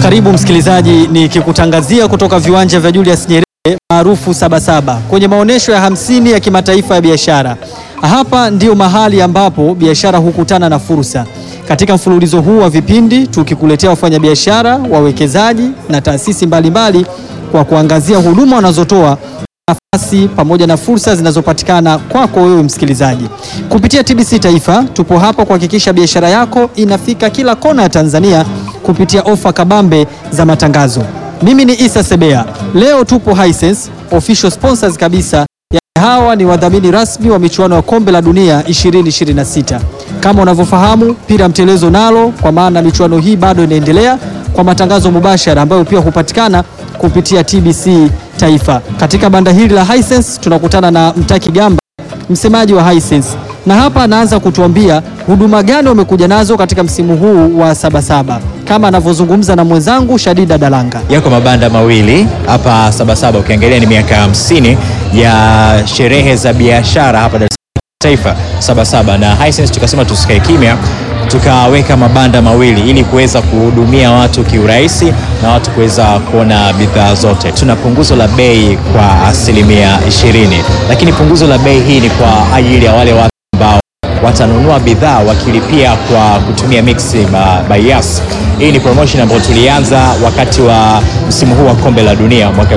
Karibu msikilizaji, nikikutangazia kutoka viwanja vya Julius Nyerere maarufu Sabasaba kwenye maonyesho ya hamsini ya kimataifa ya biashara. Hapa ndio mahali ambapo biashara hukutana na fursa. Katika mfululizo huu wa vipindi tukikuletea wafanyabiashara, wawekezaji na taasisi mbalimbali kwa kuangazia huduma wanazotoa nafasi pamoja na fursa zinazopatikana kwako wewe msikilizaji. Kupitia TBC Taifa tupo hapa kuhakikisha biashara yako inafika kila kona ya Tanzania kupitia ofa kabambe za matangazo. Mimi ni Isa Sebea. Leo tupo Hisense, official sponsors kabisa ya hawa ni wadhamini rasmi wa michuano ya kombe la dunia 2026. Kama unavyofahamu, pira mtelezo nalo, kwa maana michuano hii bado inaendelea kwa matangazo mubashara ambayo pia hupatikana kupitia TBC Taifa. Katika banda hili la Hisense tunakutana na Mtaki Gamba, msemaji wa Hisense, na hapa anaanza kutuambia huduma gani wamekuja nazo katika msimu huu wa Sabasaba, kama anavyozungumza na mwenzangu Shadida Dalanga. Yako mabanda mawili hapa Sabasaba, ukiangalia ni miaka hamsini ya sherehe za biashara hapa Dar es Salaam Taifa Sabasaba, na Hisense tukasema tusikae kimya tukaweka mabanda mawili ili kuweza kuhudumia watu kiurahisi na watu kuweza kuona bidhaa zote. Tuna punguzo la bei kwa asilimia ishirini, lakini punguzo la bei hii ni kwa ajili ya wale watu ambao watanunua bidhaa wakilipia kwa kutumia Mix by Yas. Hii ni promotion ambayo tulianza wakati wa msimu huu wa kombe la dunia mwaka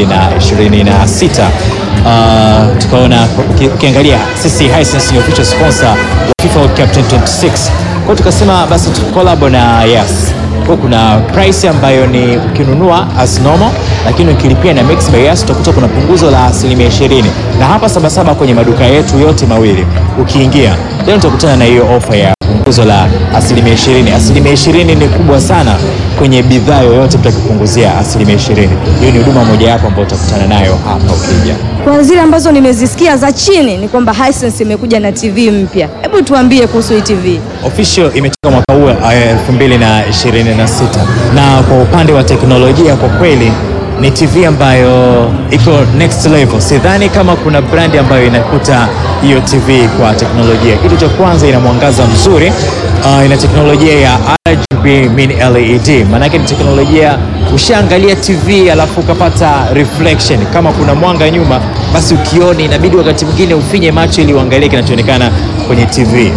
2026. Uh, tukaona ukiangalia sisi Hisense ni official sponsor wa FIFA World Cup 2026 kwa tukasema basi tu collab na Yas. Kwa kuna price ambayo ni ukinunua as normal, lakini ukilipia na Mix by Yas utakuta kuna punguzo la asilimia 20, na hapa Sabasaba kwenye maduka yetu yote mawili ukiingia leo utakutana na hiyo ofa ya punguzo la asilimia 20. Asilimia 20 ni kubwa sana kwenye bidhaa yoyote, mtu akipunguzia asilimia 20. Hiyo ni huduma moja yapo ambayo utakutana nayo hapa ukija. Kwa zile ambazo nimezisikia za chini ni kwamba Hisense imekuja na TV mpya. Hebu tuambie kuhusu hii TV. Official imetoka mwaka huu 2026 na kwa upande wa teknolojia kwa kweli ni TV ambayo iko next level. Sidhani kama kuna brandi ambayo inakuta hiyo TV kwa teknolojia. Kitu cha kwanza ina mwangaza mzuri, uh, ina teknolojia ya RGB mini LED. Maanake ni teknolojia, ushaangalia TV alafu ukapata reflection, kama kuna mwanga nyuma, basi ukioni inabidi wakati mwingine ufinye macho ili uangalie kinachoonekana kwenye TV.